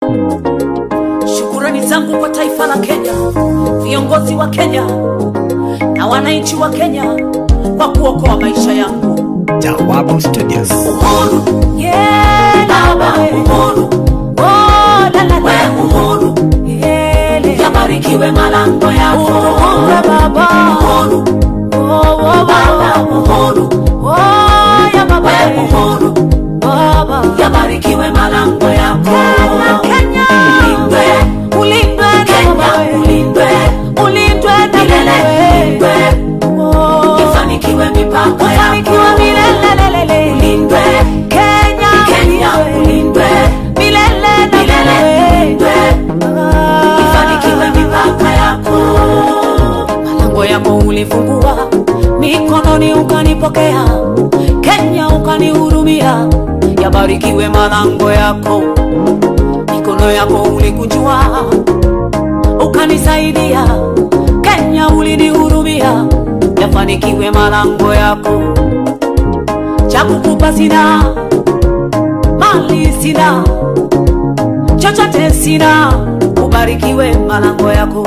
Shukurani zangu kwa taifa la Kenya, viongozi wa Kenya na wananchi wa Kenya kwa kuokoa maisha yangu. Jawabu Studios. Uhuru, yeah, baba, uhuru, oh, la, la, la. uhuru, yele. Yabarikiwe malango yako. Uhuru, baba, uhuru, oh, oh, baba, uhuru, oh, ya baba, uhuru, baba, yabarikiwe malango yako. Kenya, ulindwe, ulindwe, Kenya, ulindwe, ulindwe, milele, ulindwe, ifanikiwe mipaka yako, milele, ulindwe, Kenya, Kenya, ulindwe, milele, milele, ulindwe, ifanikiwe mipaka yako. Malango yako ulifungua, mikononi ukanipokea, Kenya ukanihurumia, yabarikiwe malango yako, mikono yako ulikunjua ukanisaidia, Kenya ulinihurumia, yafanikiwe malango yako. Cha kukupa sina, mali sina, chochote sina, ubarikiwe malango yako.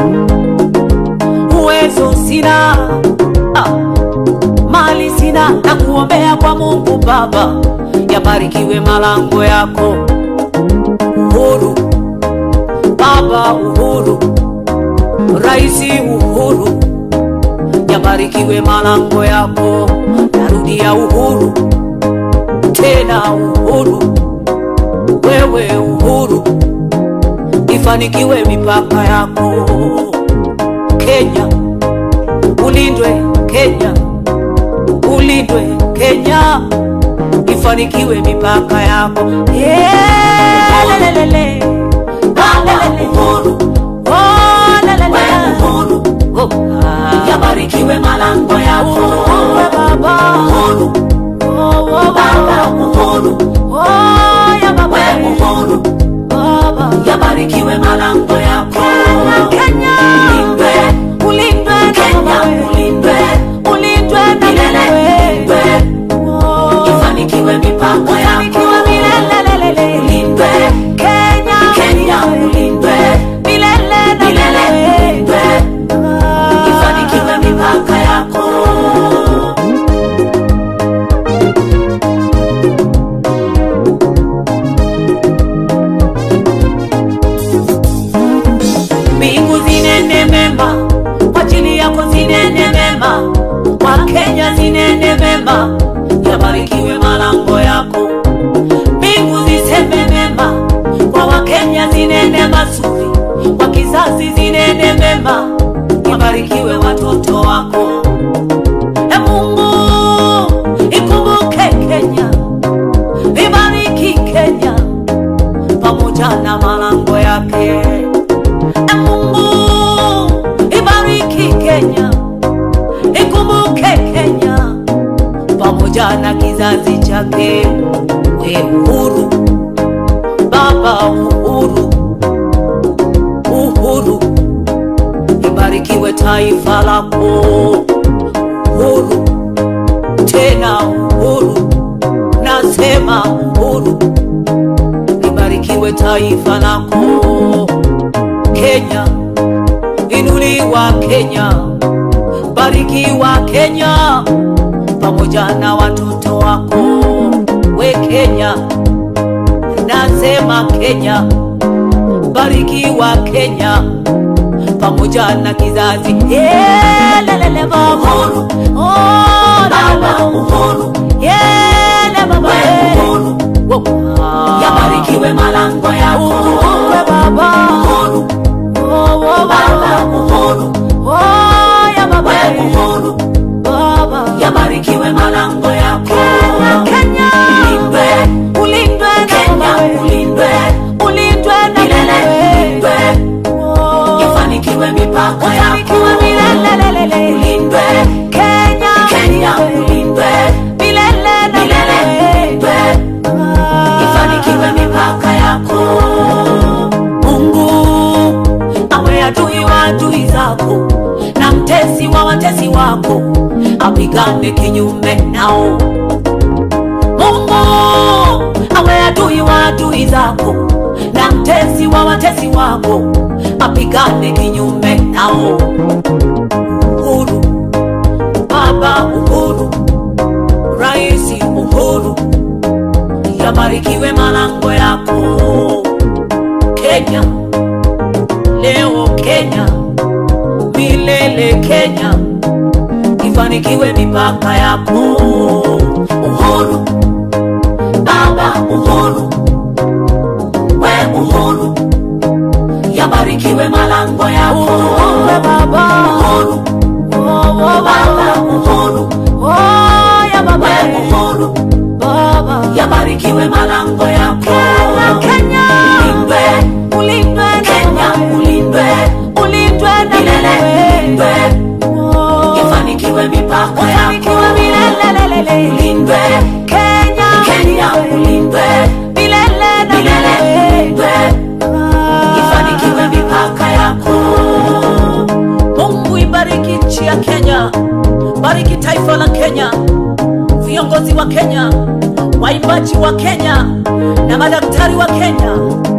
Uwezo sina, ah, mali sina, na kuombea kwa Mungu Baba, yabarikiwe malango yako. Uhuru Baba, uhuru Raisi Uhuru, yabarikiwe malango yako. Narudia uhuru tena, uhuru wewe, uhuru ifanikiwe mipaka yako. Kenya ulindwe, Kenya ulindwe, Kenya ifanikiwe mipaka yako. Yeah, lelelele. Baba uhuru Oh, la, la, la. Oh, ah. Yabarikiwe malango yako Baba Uhuru Oh, oh, Baba Uhuru Oh, ya Baba Uhuru Baba Yabarikiwe malango yako Kenya Ulindwe Ulindwe Kenya Ulindwe Ulindwe milele Ulindwe Ifanikiwe mipaka yako milele Ulindwe Kenya Kenya Ulindwe milele milele Ulindwe Ifanikiwe mipaka yako mbingu zinene mema kwa ajili yako zinene mema kwa Kenya zinene mema yabarikiwe malango yako mbingu ziseme mema kwa wakenya zinene mazuri kwa kizazi zinene mema yabarikiwe watoto wako e Mungu ikumbuke Kenya ibariki Kenya pamoja na malango yake E Mungu ibariki Kenya, ikumbuke Kenya pamoja na kizazi chake. We uhuru, Baba uhuru, uhuru, ibarikiwe taifa lako. Uhuru tena uhuru, nasema uhuru, libarikiwe taifa lako. Kenya, inuliwa Kenya, barikiwa Kenya pamoja na watoto wako. We Kenya, nasema Kenya, barikiwa Kenya pamoja na kizazi Yeah, lelele baba uhuru, oh, baba uhuru, yeah, baba uhuru, yabarikiwe malango yako uhuru, baba uhuru Oh, oh, baba uhuru oh, ya baba uhuru baba yabarikiwe malango yako Kenya ulindwe ulindwe Kenya ulindwe ulindwe milele ulindwe ifanikiwe mipaka yako milele ulindwe Kenya Kenya ulindwe milele milele ulindwe ifanikiwe mipaka yako Mungu awe adui wa adui zako na mtesi wa watesi wako apigane kinyume nao. Mungu awe adui wa adui zako na mtesi mtetezi wa watesi wako apigane kinyume nao. Uhuru, Baba Uhuru, Rais Uhuru, yabarikiwe malango yako Kenya, leo Kenya, milele Kenya, ifanikiwe mipaka yako Uhuru, Baba Uhuru, we Uhuru, yabarikiwe malango yako Uhuru, Baba. Uhuru, Baba Uhuru, we Uhuru, yabarikiwe malango yako Kenya. Ulindwe, Ulindwe na Kenya wewe. ulindwe, Ulindwe na milele ulindwe, wewe. ifanikiwe mipaka Ufanikiwe yako milele. ulindwe, Kenya Kenya ulindwe, milele na milele wewe. ulindwe, ifanikiwe mipaka yako. Mungu ibariki nchi ya Kenya, bariki taifa la Kenya, viongozi wa Kenya, waimbaji wa Kenya na madaktari wa Kenya